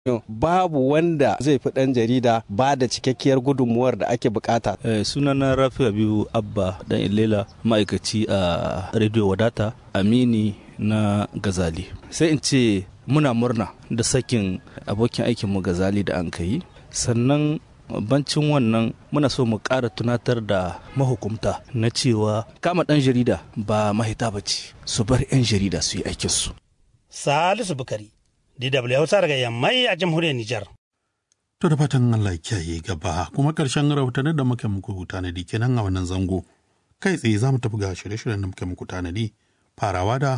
babu wanda zai fi ɗan jarida ba da cikakkiyar gudunmuwar da ake bukata. sunana rafi abibu abba dan ilela ma'aikaci a radio wadata amini na gazali sai in ce muna murna da sakin abokin aikinmu gazali da an yi sannan bancin wannan muna so mu ƙara tunatar da mahukumta na cewa kama ɗan jarida ba mahita ba ce su bar 'yan jarida su yi aikinsu. Salisu Bukari, DW Hausa daga Yammai a jamhuriyar Nijar. To da fatan Allah kiyaye gaba kuma ƙarshen rahotannin da muke muku tanadi kenan a wannan zango. Kai tsaye za mu tafi ga shirye-shiryen da muke muku tanadi farawa da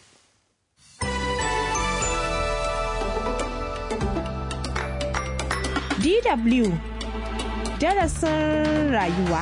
DW darasin rayuwa.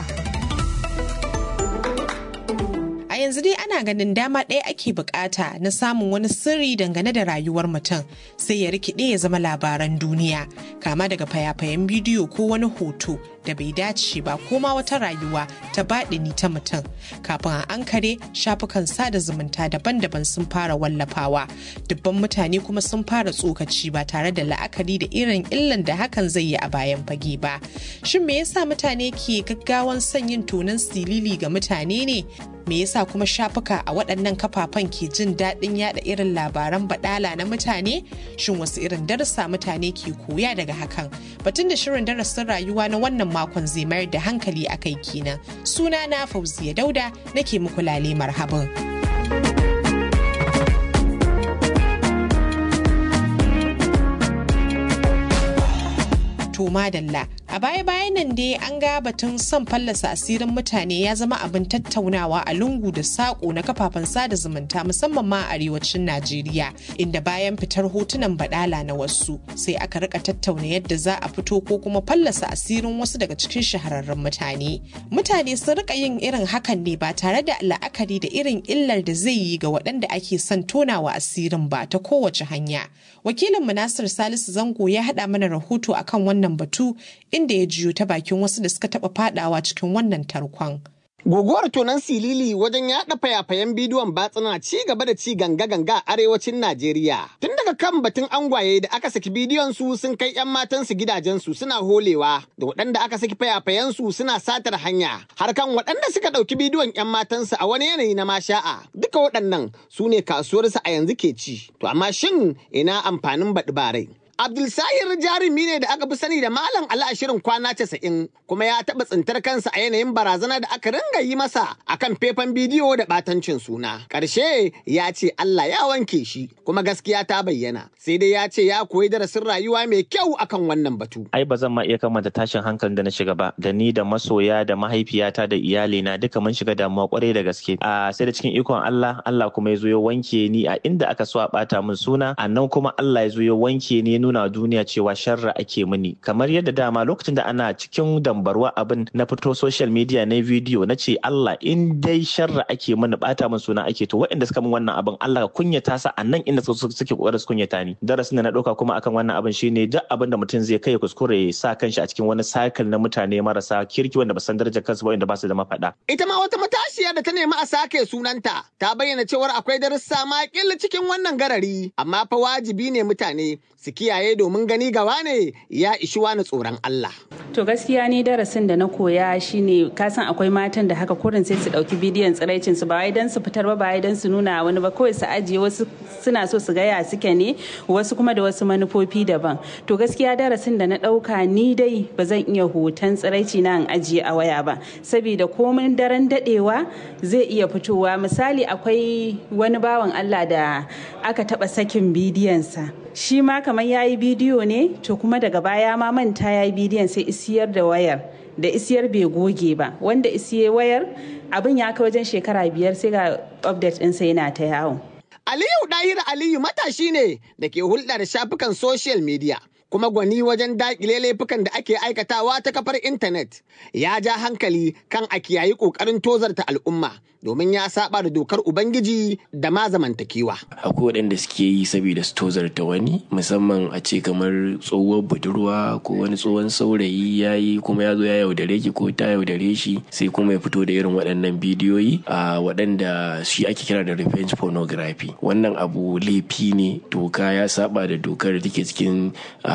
A yanzu dai ana ganin dama ɗaya ake bukata na samun wani sirri dangane da rayuwar mutum sai ya rikide ya zama labaran duniya kama daga fayafayen bidiyo ko wani hoto da bai dace ba ko ma wata rayuwa ta baɗini ta mutum kafin a ankare shafukan sada zumunta daban-daban sun fara wallafawa dubban mutane kuma sun fara tsokaci ba tare da la'akari da irin illan da hakan zai yi a bayan fage ba shin me yasa mutane ke gaggawan son yin tonon silili ga mutane ne me yasa kuma shafuka a waɗannan kafafen ke jin daɗin yada irin labaran baɗala na mutane shin wasu irin darasa mutane ke koya daga hakan batun da shirin darasin rayuwa na wannan makon zai mayar da hankali a kai kenan suna na fauziya dauda nake muku lale marhaban. to madalla a baya-bayan nan dai an ga batun son fallasa asirin mutane ya zama abin tattaunawa a lungu da saƙo na kafafen sada zumunta musamman ma a arewacin najeriya inda bayan fitar hotunan badala na wasu sai aka rika tattauna yadda za a fito ko kuma fallasa asirin wasu daga cikin shahararrun mutane mutane sun rika yin irin hakan ne ba tare da la'akari da irin illar da zai yi ga waɗanda ake son tonawa asirin ba ta kowace hanya wakilin nasir salisu zango ya haɗa mana rahoto akan wannan batu inda ya jiyo ta bakin wasu da suka taɓa fadawa cikin wannan tarkon. Guguwar tonon silili wajen yaɗa fayafayen bidiyon batsuna ci gaba da ci ganga-ganga a arewacin Najeriya. Tun daga kan batun angwaye da aka saki bidiyon su sun kai 'yan matansu gidajensu suna holewa da waɗanda aka saki fayafayen su suna satar hanya. Har kan waɗanda suka ɗauki bidiyon 'yan matansu a wani yanayi na masha'a. Duka waɗannan su ne kasuwarsu a yanzu ke ci. To amma shin ina amfanin baɗi barai? Abdulsahir jarumi ne da aka fi sani da Malam Ali a shirin kwana casa'in kuma ya taɓa tsintar kansa a yanayin barazana da aka ringa yi masa akan faifan bidiyo da ɓatancin suna. Ƙarshe ya ce Allah ya wanke shi kuma gaskiya ta bayyana. Sai dai ya ce ya koyi darasin rayuwa mai kyau akan wannan batu. Ai ba zan ma iya kamanta tashin hankalin da na shiga ba da ni da masoya da mahaifiyata da iyalina duka mun shiga damuwa kwarai da gaske. A sai da cikin ikon Allah Allah kuma ya zo ya wanke ni a inda aka so a ɓata min suna a nan kuma Allah ya zo ya wanke ni nuna wa duniya cewa sharra ake mini kamar yadda dama lokacin da ana cikin dambarwa abin na fito social media na video na ce Allah in dai sharra ake mini bata min suna ake to waɗanda suka min wannan abin Allah ka kunyata sa a nan inda suke kokarin su kunyata ni darasin da na ɗauka kuma akan wannan abin shine duk abin da mutum zai kai kuskure ya sa kanshi a cikin wani cycle na mutane marasa kirki wanda ba san darajar kansu ba wanda ba su da mafaɗa Ita ma wata matashiya da ta nemi a sake sunanta ta bayyana cewar akwai darussa ma cikin wannan garari amma fa wajibi ne mutane su kiyaye domin gani gawa ne ya ishi wani tsoron Allah. To gaskiya ni darasin da na koya shine kasan akwai matan da haka kurin sai su dauki bidiyon tsiraicin su ba wai dan su fitar ba ba wai dan su nuna wani ba kawai su ajiye wasu suna so su gaya suke ne wasu kuma da wasu manufofi daban. To gaskiya darasin da na dauka ni dai ba zan iya hoton tsiraici na in ajiye a waya ba saboda komin daren dadewa zai iya fitowa misali akwai wani bawan Allah da aka taba sakin bidiyonsa shi ma kamar ya yi bidiyo ne to kuma daga baya ma manta ya yi bidiyon sai isiyar da wayar da isiyar bai goge ba wanda isiye wayar abin ya kai wajen shekara biyar sai ga update ɗinsa yana ta yawo. Aliyu Dahir Aliyu matashi ne da ke hulɗa da shafukan social media kuma gwani wajen daƙile laifukan da ake aikatawa ta kafar intanet ya ja hankali kan a kiyayi ƙoƙarin tozarta al'umma domin ya saba da dokar ubangiji da ma zamantakewa. akwai waɗanda suke yi saboda su tozarta wani musamman a ce kamar tsohuwar budurwa ko wani tsohon saurayi ya yi kuma ya zo ya yaudare ki ko ta yaudare shi sai kuma ya fito da irin waɗannan bidiyoyi a waɗanda shi ake kira da revenge pornography wannan abu laifi ne doka ya saba da dokar da take cikin